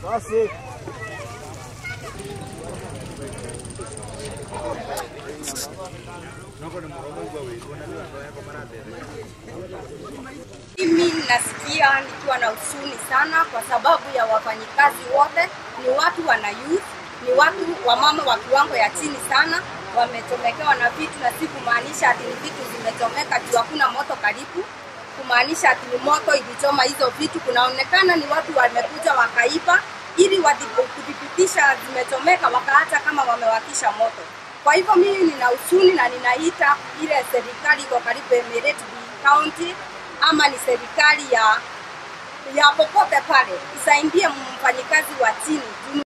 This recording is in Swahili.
Basi. Mimi nasikia nikiwa na huzuni sana kwa sababu ya wafanyikazi wote ni watu wana youth, ni watu wa mama wa kiwango ya chini sana, wametomekewa na vitu, na si kumaanisha ati ni vitu zimechomeka juu hakuna moto karibu, kumaanisha ati ni moto ilichoma hizo vitu. Kunaonekana ni watu wamekuja wakaiba ili wadhi- kudhibitisha zimechomeka, wakaacha kama wamewakisha moto. Kwa hivyo mimi nina huzuni na ninaita ile serikali iko karibu Emirate County ama ni serikali ya ya popote pale isaidie mfanyikazi wa chini.